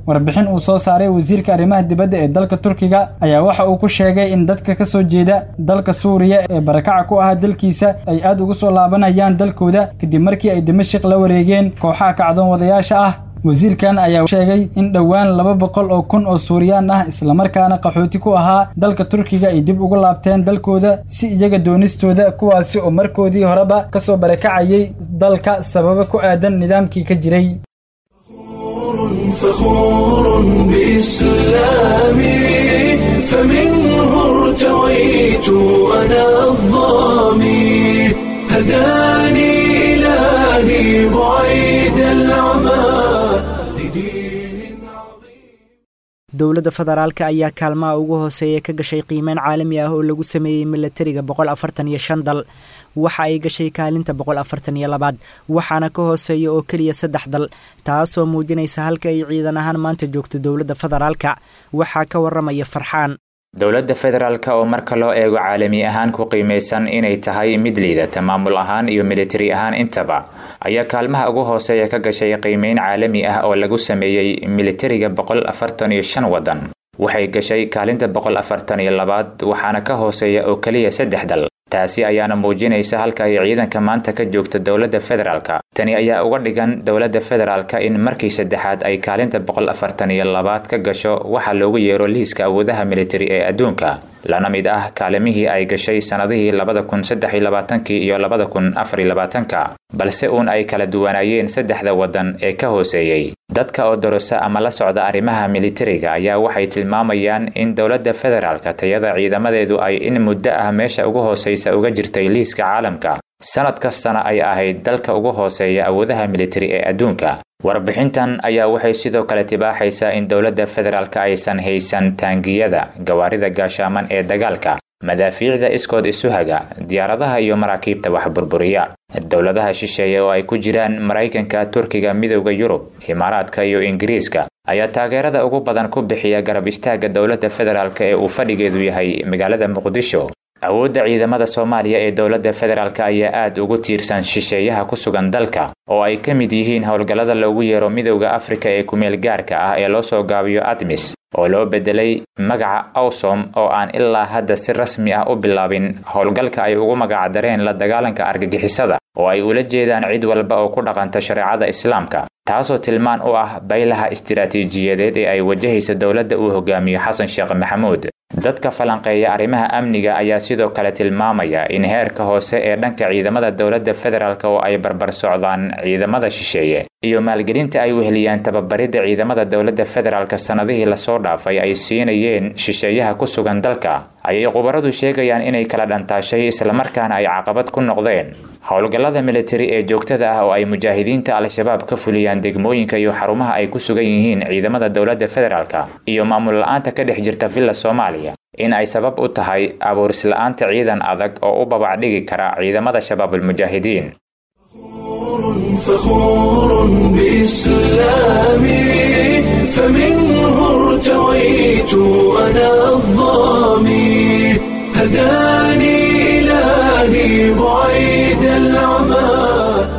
warbixin uu soo saaray wasiirka arrimaha dibadda ee dalka turkiga ayaa waxa uu ku sheegay in dadka ka soo jeeda dalka suuriya ee barakaca ku ahaa dalkiisa ay aad ugu soo laabanayaan dalkooda kadib markii ay dimashik la wareegeen kooxaha kacdoon wadayaasha ah wasiirkan ayaa sheegay in dhowaan laba boqol oo kun oo suuriyaan ah islamarkaana qaxooti ku ahaa dalka turkiga ay dib ugu laabteen dalkooda si iyaga doonistooda kuwaasi oo markoodii horeba ka soo barakacayay dalka sababo ku aadan nidaamkii ka jiray فخور بإسلامي فمنه ارتويت أنا الظامي هداني إلهي بعيد العمى dowladda federaalka ayaa kaalmaha ugu hooseeya ka gashay qiimeyn caalami ah oo lagu sameeyey milatariga boqol afartan iyo shan dal waxa ay gashay kaalinta boqol afartan iyo labaad waxaana ka hooseeya oo keliya saddex dal taasoo muujinaysa halka ay ciidan ahaan maanta joogto dowladda federaalka waxaa ka waramaya farxaan dowladda federaalka oo marka loo eego caalami ahaan ku qiimaysan inay tahay mid liidata maamul ahaan iyo militari ahaan intaba ayaa kaalmaha ugu hooseeya ka gashay qiimeyn caalami ah oo lagu sameeyey militariga boqol afartan iyo shan waddan waxay gashay kaalinta boqol afartan iyo labaad waxaana ka hooseeya oo keliya saddex dal taasi ayaana muujinaysa halka ay ciidanka maanta ka joogta dowladda federaalka tani ayaa uga dhigan dowladda federaalka in markii saddexaad ay kaalinta boqol afartan iyo labaad ka gasho waxaa loogu yeero liiska awoodaha militari ee adduunka lana mid ah kaalimihii ay gashay sannadihii labada kun saddex iyo labaatankii iyo labada kun afar iyo labaatanka balse uun ay kala duwanaayeen saddexda waddan ee ka hooseeyey dadka oo dorosa ama la socda arrimaha militariga ayaa waxay tilmaamayaan in dowladda federaalka tayada ciidamadeedu ay in muddo ah meesha ugu hooseysa uga jirtay liiska caalamka sanad kastana ay ahayd dalka ugu hooseeya awoodaha militari ee adduunka warbixintan ayaa waxay sidoo kale tibaaxaysaa in dowladda federaalka aysan haysan taangiyada gawaarida gaashaaman ee dagaalka madaafiicda iskood isuhaga diyaaradaha iyo maraakiibta wax burburiya dowladaha shisheeye oo ay ku jiraan maraykanka turkiga midowda yurub imaaraadka iyo ingiriiska ayaa taageerada ugu badan ku bixiya garab istaagga dowladda federaalk ee uu fadhigeedu yahay magaalada muqdisho awoodda ciidamada soomaaliya ee dowladda federaalk ayaa aad ugu tiirsan shisheeyaha ku sugan dalka oo ay ka mid yihiin howlgallada loogu yeero midowda afrika ee kumeel gaarka ah ee loo soo gaabiyo admis oo loo bedelay magaca awsom oo aan ilaa hadda si rasmi ah u bilaabin howlgalka ay ugu magacdareen la dagaalanka argagixisada oo ay ula jeedaan cid walba oo ku dhaqanta shareecada islaamka taasoo tilmaan u ah baylaha istiraatiijiyadeed ee ay wajahaysa dowladda uu hogaamiyo xasan sheekh maxamuud dadka falanqeeya arrimaha amniga ayaa sidoo kale tilmaamaya in heerka hoose ee dhanka ciidamada dowladda federaalk oo ay barbar socdaan ciidamada shisheeye iyo maalgelinta ay weheliyaan tababaridda ciidamada dowladda federaalk sannadihii lasoo dhaafay ay siinayeen shisheeyaha ku sugan dalka ayay khubaradu sheegayaan inay kala dhantaashay islamarkaana ay caqabad ku noqdeen howlgallada militari ee joogtada ah oo ay mujaahidiinta al-shabaab ka fuliyaan degmooyinka iyo xarumaha ay ku sugan yihiin ciidamada dowladda federaalk iyo maamul la-aanta ka dhex jirta villa soomaaliya in ay sabab u tahay abuurisla'aanta ciidan adag oo u babacdhigi kara ciidamada shabaabulmujaahidiin فخور بإسلامي فمنه ارتويت أنا الظامي هداني إلهي بعيد العمى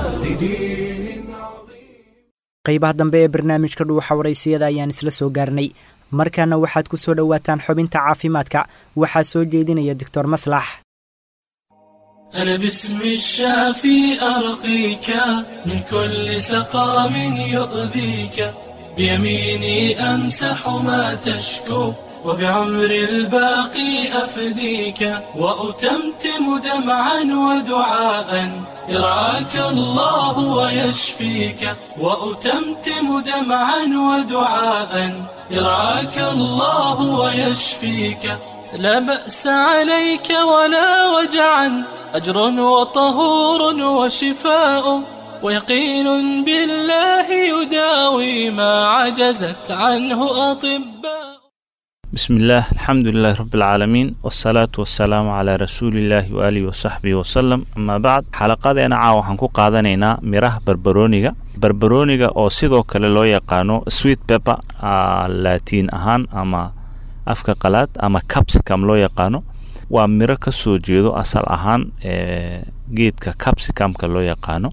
qaybaha dambe ee barnaamijka dhuuxa waraysiyada ayaan isla soo gaarnay markaana waxaad ku soo dhowaataan xubinta caafimaadka waxaa soo jeedinaya doctor maslax أنا باسم الشافي أرقيك من كل سقام يؤذيك بيميني أمسح ما تشكو وبعمر الباقي أفديك وأتمتم دمعا ودعاء يرعاك الله ويشفيك وأتمتم دمعا ودعاء يرعاك الله ويشفيك لا بأس عليك ولا وجعا أجر وطهور وشفاء ويقين بالله يداوي ما عجزت عنه أطباء بسم الله الحمد لله رب العالمين والصلاة والسلام على رسول الله وآله وصحبه وسلم أما بعد xalaqadeena caawa waxaan ku qaadanaynaa miraha barbarooniga barbarooniga oo sidoo kale loo yaqaano sweet pepper laatiin ahaan ama afka qalaad ama capsicum loo yaqaano waa miro ka soo jeedo asal ahaan geedka capsicumka loo yaqaano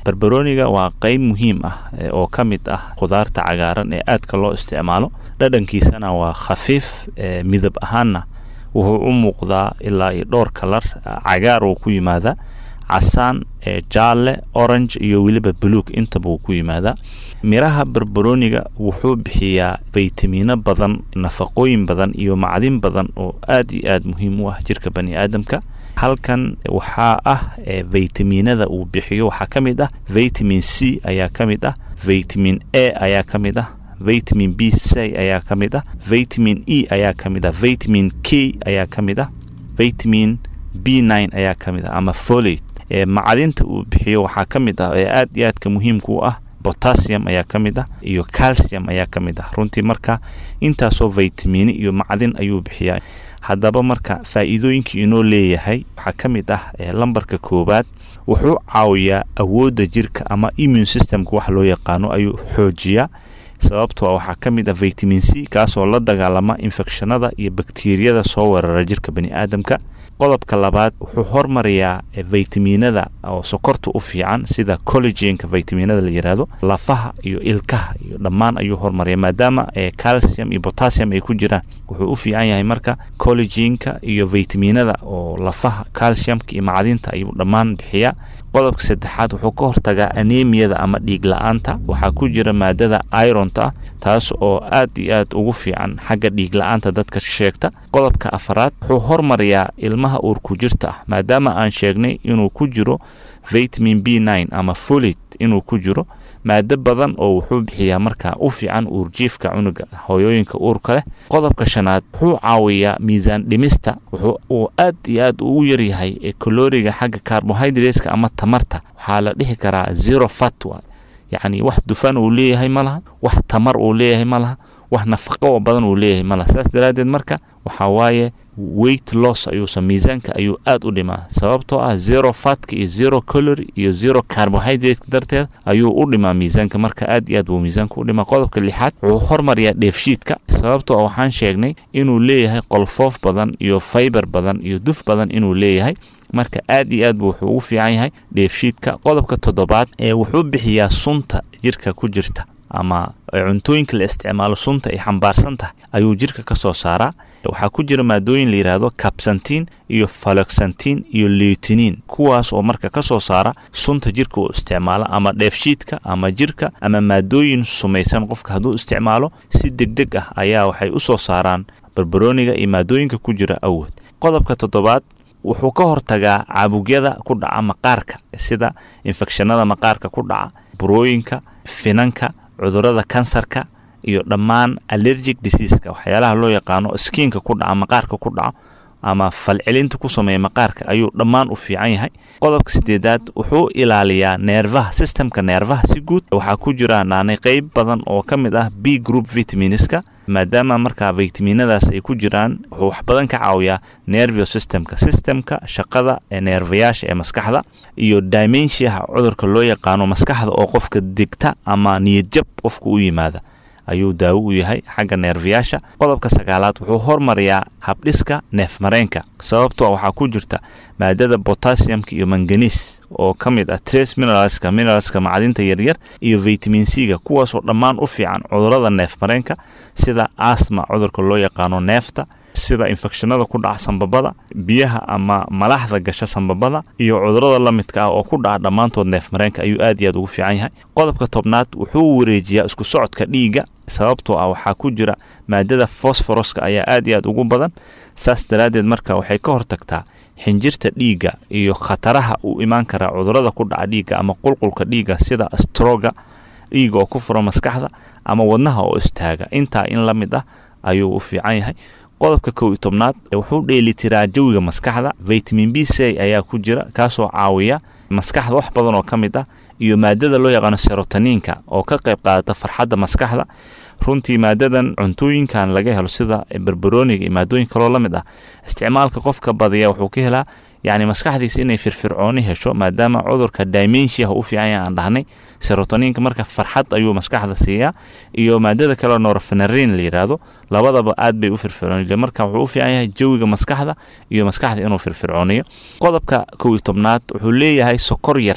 barbarooniga waa qeyb muhiim ah oo ka mid ah khudaarta cagaaran ee aadka loo isticmaalo dhadhankiisana waa khafiif midab ahaanna wuxuu u muuqdaa ilaa iyo dhowr kalar cagaar uu ku yimaadaa casaan jaalle orange iyo weliba buluug intaba uu ku yimaadaa miraha barbarooniga wuxuu bixiyaa faytamiino badan nafaqooyin badan iyo macdin badan oo aad iyo aad muhiim u ah jirka bani aadamka halkan waxaa ah faytamiinada uu bixiyo waxaa ka mid ah vitamin c ayaa ka mid ah vitamin a ayaa ka mid ah vitamin b c ayaa ka mid ah vitamin e ayaa ka mid ah vitamin k ayaa ka mid ah vitamin b nine ayaa ka mid ah ama folate macdinta uu bixiyo waxaa ka mid ah ee aad iyo aadka muhiimka u ah botassium ayaa ka mid ah iyo calcium ayaa ka mid ah runtii marka intaasoo vitamini iyo macdin ayuu bixiyaa haddaba marka faa'iidooyinkii inoo leeyahay waxaa ka mid ah lambarka koowaad wuxuu caawiyaa awoodda jirka ama immune systemka wax loo yaqaano ayuu xoojiyaa sababtoo ah waxaa ka mid ah vitamin c kaasoo la dagaalama infekshanada iyo bakteriyada soo weerara jirka bani aadamka qodobka labaad wuxuu hormarayaa vitaminada oo sokorta u fiican sida collegenka vitaminada la yiraahdo lafaha iyo ilkaha iyo dhammaan ayuu hormaraya maadaama calcium iyo potassium ay ku jiraan wuxuu u fiican yahay marka collegenka iyo vitaminada oo lafaha calciumka iyo macdinta ayuu dhammaan bixiyaa qodobka saddexaad wuxuu ka hortagaa anemiyada ama dhiig la-aanta waxaa ku jira maadada ironta ah taas oo aad iyo aad ugu fiican xagga dhiig la-aanta dadka sheegta qodobka afaraad wuxuu hormarayaa ilmaha uurku jirta ah maadaama aan sheegnay inuu ku jiro vitamin b nine ama folit inuu ku jiro maado badan oo wuxuu bixiyaa markaa u fiican uurjiifka cunuga hooyooyinka uurka leh qodobka shanaad wuxuu caawiyaa miisaan dhimista wuxuu uu aad iyo aad ugu yaryahay ee kaloriga xagga carbohydrateska ama tamarta waxaa la dhihi karaa zero fat wa yacni wax dufan uu leeyahay ma laha wax tamar uu leeyahay ma laha wax nafaqo badan uu leeyahay ma laha saas daraaddeed marka waxaa waaye weight loss ayuusa miisaanka ayuu aad u dhimaa sababtoo ah zero fatka iyo zero calory iyo zero carbohydrate darteed ayuu u dhimaa miisaanka marka aad iyo aad buu miisaanka u dhimaa qodobka lixaad wuxuu hormariyaa dheefshiidka sababtoo ah waxaan sheegnay inuu leeyahay qolfoof badan iyo faybar badan iyo duf badan inuu leeyahay marka aad iyo aad buu wuxuu ugu fiican yahay dheefshiidka qodobka toddobaad ee wuxuu bixiyaa sunta jirka ku jirta ama cuntooyinka la isticmaalo sunta ay xambaarsan tahay ayuu jirka ka soo saaraa waxaa ku jira maadooyin la yidhaahdo kabsantiin iyo faloxantiin iyo leutinin kuwaas oo marka ka soo saara sunta jirka uu isticmaalo ama dheefshiidka ama jirka ama maadooyin sumaysan qofka hadduu isticmaalo si deg deg ah ayaa waxay u soo saaraan barbarooniga iyo maadooyinka ku jira awood qodobka toddobaad wuxuu ka hortagaa caabugyada ku dhaca maqaarka sida infekshanada maqaarka ku dhaca burooyinka finanka cudurada kansarka iyo dhammaan allergic diseaska waxyaalaha loo yaqaano skiinka ku dhaca maqaarka ku dhaco ama falcelinta ku sameeya maqaarka ayuu dhammaan u fiican yahay qodobka sideedaad wuxuu ilaaliyaa neerfaha systemka neerfaha si guud waxaa ku jira naanay qeyb badan oo ka mid ah b group vitaminska maadaama markaa vitaminadaas ay ku jiraan wuxuu wax badan ka caawiyaa nervio systemka systemka shaqada ee neerfayaasha ee maskaxda iyo dimensiaha cudurka loo yaqaano maskaxda oo qofka degta ama niyadjab qofka u yimaada ayuu daawo u yahay xagga neerfayaasha qodobka sagaalaad wuxuu hormariyaa habdhiska neefmareenka sababtoo waxaa ku jirta maadada botassiumka iyo manganiis oo ka mid ah trace mineralska mineralska macdinta yaryar iyo vitamin c-ga kuwaasoo dhammaan u fiican cudurada neefmareenka sida asma cudurka loo yaqaano neefta sida infekshanada ku dhaca sambabada biyaha ama malaxda gasha sambabada iyo cudurada la midka ah oo ku dhaca dhammaantood neefmareenka ayuu aad iyo aad ugu fiican yahay qodobka tobnaad wuxuu wareejiyaa isku socodka dhiigga sababtoo ah waxaa ku jira maadada fosforoska ayaa aad iyo aad ugu badan saas daraaddeed marka waxay ka hortagtaa xinjirta dhiigga iyo khataraha uu imaan karaa cudurada ku dhaca dhiigga ama qulqulka dhiigga sida stroga dhiigga oo ku furo maskaxda ama wadnaha oo istaaga intaa in la mid ah ayuu u fiican yahay qodobka kow iyo tobnaad wuxuu dheelitiraa jawiga maskaxda vitamin b c ayaa ku jira kaasoo caawiya maskaxda wax badan oo ka mid ah iyo maadada loo yaqaano serotaniinka oo ka qayb qaadata farxadda maskaxda runtii maadadan cuntooyinkan laga helo sida barbarooniga iyo maadooyin kaloo la mid ah isticmaalka qofka badiya wuxuu ka helaa yacni maskaxdiisa inay firfircooni hesho maadaama cudurka dimensiaha u fiican yahay aan dhahnay serotoniinka marka farxad ayuu maskaxda siiyaa iyo maadada kaleo norfenarin la yidhaahdo labadaba aad bay u firfircooniya marka wuxuu u fiican yahay jawiga maskaxda iyo maskaxda inuu firfircooniyo qodobka kow iyo tobnaad wuxuu leeyahay sokor yar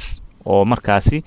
oo markaasi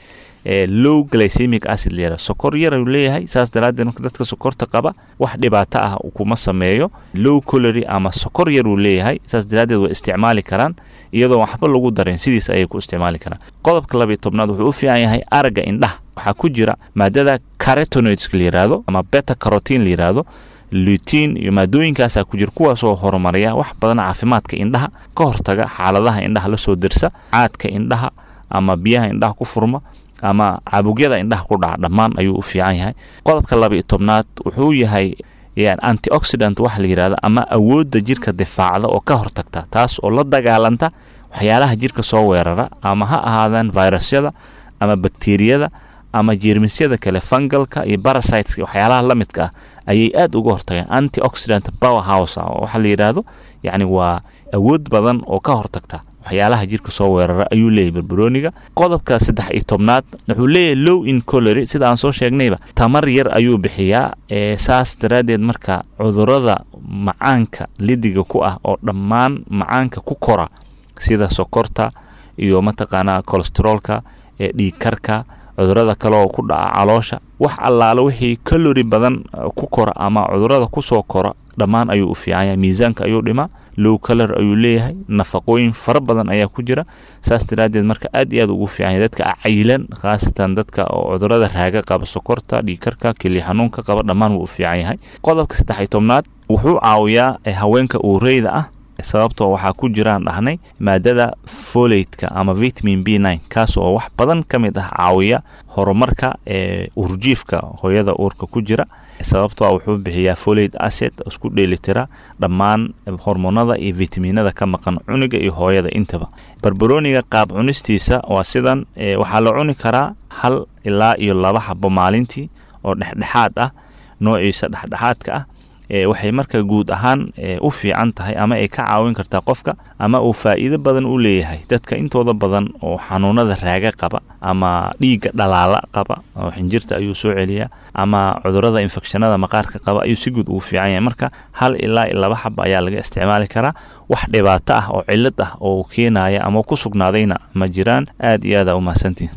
low glycemic acid la yihahdo sokor yar ayuu leeyahay saas daraaddeed marka dadka sokorta qaba wax dhibaato ah kuma sameeyo low colory ama sokor yar uu leeyahay saas daraaddeed way isticmaali karaan iyadoo waxba lagu darin sidiis ayay ku isticmaali karaan qodobka labiyo tobnaad wuxuu u fiican yahay aragga indhaha waxaa ku jira maadada carotenoids la yihahdo ama beta carotin la yihahdo lutiin iyo maadooyinkaasaa ku jira kuwaasoo horumariya wax badan caafimaadka indhaha ka hortaga xaaladaha indhaha lasoo dirsa caadka indhaha ama biyaha indhaha ku furma ama caabugyada indhaha ku dhaca dhammaan ayuu u fiican yahay qodobka laba-iyo tobnaad wuxuu yahay antioxidant waxa la yidhahda ama awoodda jirka difaacda oo ka hortagta taas oo la dagaalanta waxyaalaha jirka soo weerara ama ha ahaadaan virusyada ama bakteriyada ama jeermisyada kale fungalka iyo barasiteska waxyaalaha la midka ah ayay aad uga hortageen antioxidant power house waxaa la yidhaahdo yacni waa awood badan oo ka hortagta waxyaalaha jirka soo weerara ayuu leeyahy barbarooniga qodobka saddex iyo tobnaad wuxuu leeyahay low in colory sida aan soo sheegnayba tamar yar ayuu bixiyaa ee saas daraaddeed marka cudurada macaanka lidiga ku ah oo dhammaan macaanka ku kora sida sokorta iyo mataqaanaa kolesteroolka ee dhiigkarka cudurada kale oo ku dhaca caloosha wax allaale wixii kalori badan ku kora ama cudurada kusoo kora dhammaan ayuu u fiican yahay miisaanka ayuu dhimaa low color ayuu leeyahay nafaqooyin fara badan ayaa ku jira saas daraaddeed marka aad iyo aad ugu fiican yahay dadka cayilan khaasatan dadka oo cudurada raaga qaba sokorta dhiigkarka keliya xanuunka qaba dhammaan wuu u fiican yahay qodobka saddex iyo tobnaad wuxuu caawiyaa haweenka uureyda ah sababtoo waxaa ku jiraan dhahnay maadada folateka ama vitamin b nine kaas oo wax badan ka mid ah caawiya horumarka ee urjiifka hooyada uurka ku jira sababtoo wuxuu bixiyaa folate acid isku dheelitira dhammaan hormoonada iyo vitaminada ka maqan cuniga iyo hooyada intaba barbarooniga qaab cunistiisa waa sidan waxaa la cuni karaa hal ilaa iyo laba xabo maalintii oo dhexdhexaad ah noociisa dhexdhexaadka ah waxay marka guud ahaan u fiican tahay ama ay ka caawin kartaa qofka ama uu faa'iido badan u leeyahay dadka intooda badan oo xanuunada raaga qaba ama dhiigga dhalaala qaba oo xinjirta ayuu soo celiyaa ama cudurada infekshanada maqaarka qaba ayuu si guud ugu fiican yahay marka hal ilaa laba xaba ayaa laga isticmaali karaa wax dhibaato ah oo cilad ah oo keenaya ama ku sugnaadayna ma jiraan aad iyo aada u mahadsantihin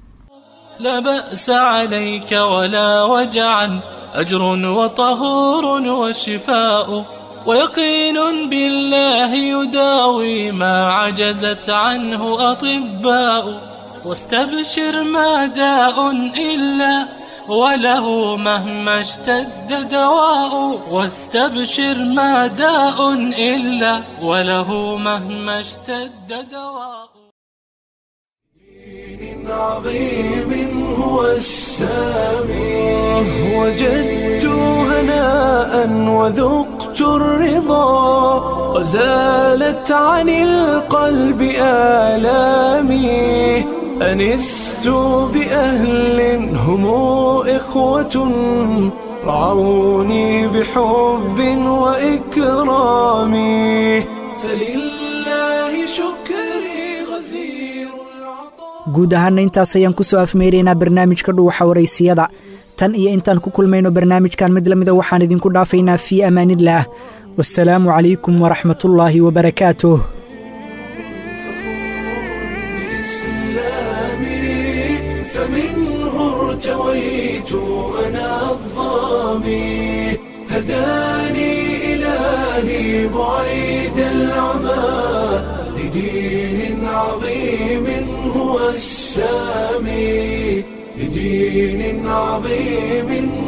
لا بأس عليك ولا وجعا أجر وطهور وشفاء ويقين بالله يداوي ما عجزت عنه أطباء واستبشر ما داء إلا وله مهما اشتد دواء واستبشر ما داء إلا وله مهما اشتد دواء عظيم هو السامي وجدت هناء وذقت الرضا وزالت عن القلب آلامي أنست بأهل هم إخوة رعوني بحب وإكرام فلله شكري غزير guud ahaana intaas ayaan ku soo afmeynaynaa barnaamijka dhuuxa waraysiyada tan iyo intaan ku kulmayno barnaamijkan mid lamida waxaan idinku dhaafaynaa fii amaanillaah wasalaamu calaykum waraxmatullaahi wabarakaatuh فمنه ارتويت أنا الظامي هداني إلهي بعيد العمى لدين عظيم هو السامي لدين عظيم